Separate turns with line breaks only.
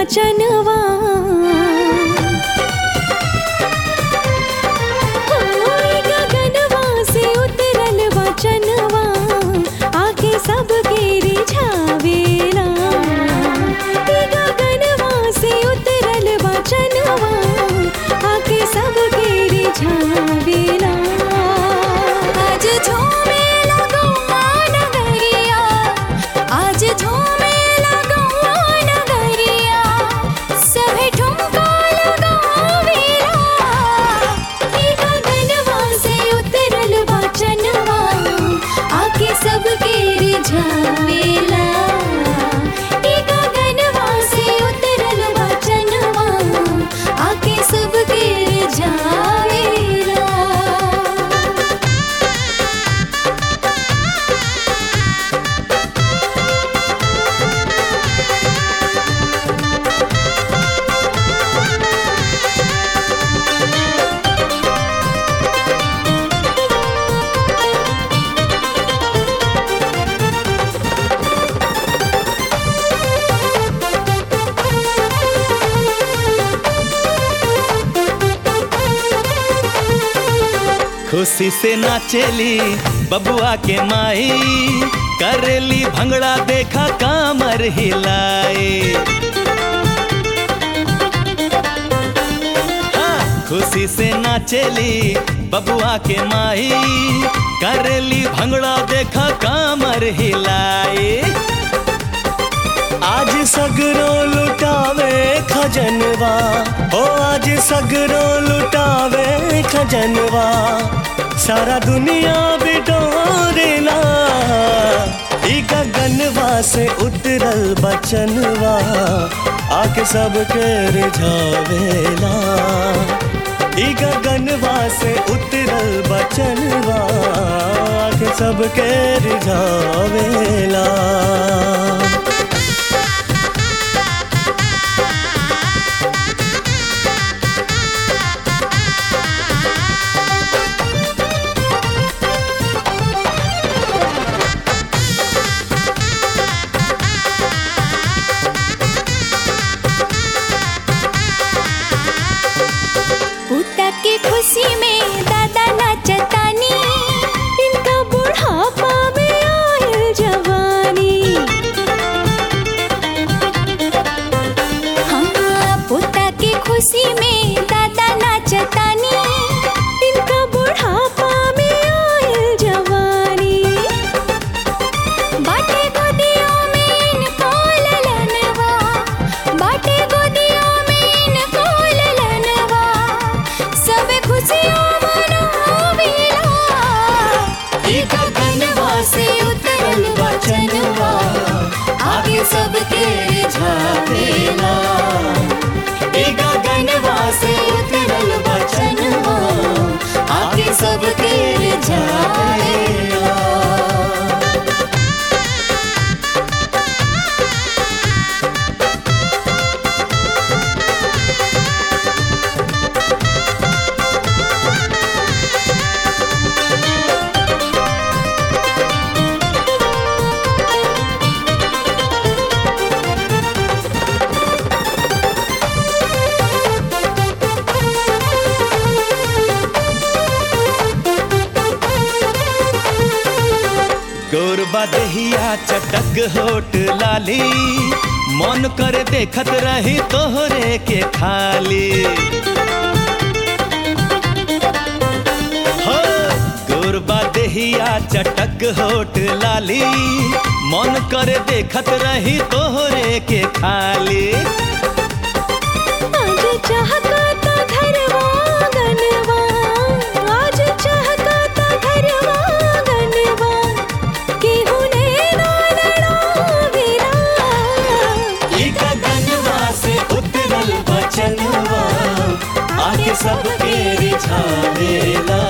वचनवा होई गगनवा से उतरल वचनवा आके सबके रिझावेला ई गगनवा से उतरल वचनवा आके सबके रिझावेला आज झूमे लगौआ नगरिया आज झूमे लगौआ नगरिया सभे ठुमका लगावेला ई गगनवा से उतरल वचनवा आके सबके रिझावेला ई गगनवा से उतरल वचनवा आके सबके रिझावेला
खुशी से नाचेली बबुआ के माई करेली भंगड़ा देखा कामर हिलाए हाँ, खुशी से नाचेली बबुआ के माई करेली भंगड़ा देखा कामर हिलाए
आज सगरो लुटावे खजनवा ओ आज सगरो लुटावे खजनवा सारा दुनिया बिटोरेला ई गगनवा से उतरल बचनवा आके सबके रिझावेला ई गगनवा से उतरल बचनवा आके सबके रिझावेला
पुता के खुशी में दादा नाचतानी इनका बुढ़ापा में आयल जवानी हाँ पुता के खुशी में दादा नाचतानी इनका बुढ़ापा में आयल जवानी बाटे गोदियों में इनको ललनवा बाटे गोदियों में इनको ललनवा सब खुशियों मनावेला ई गगनवा से उतरल वचनवा आगे सबके रिझावेला ई गगनवा से उतरल वचनवा आगे सबके रिझावेला
गोरबा दहिया चटक होट लाली मन कर देखत रही तोहरे के खाली हो गोरबा दहिया चटक होट लाली मन कर देखत रही तोहरे के खाली
आज चहकता घरवा गनवा आज चहकता घरवा गनवा केहू ने ना लड़ावेला
ई गगनवा से उतरल बचनवा आके सबके रिझावेला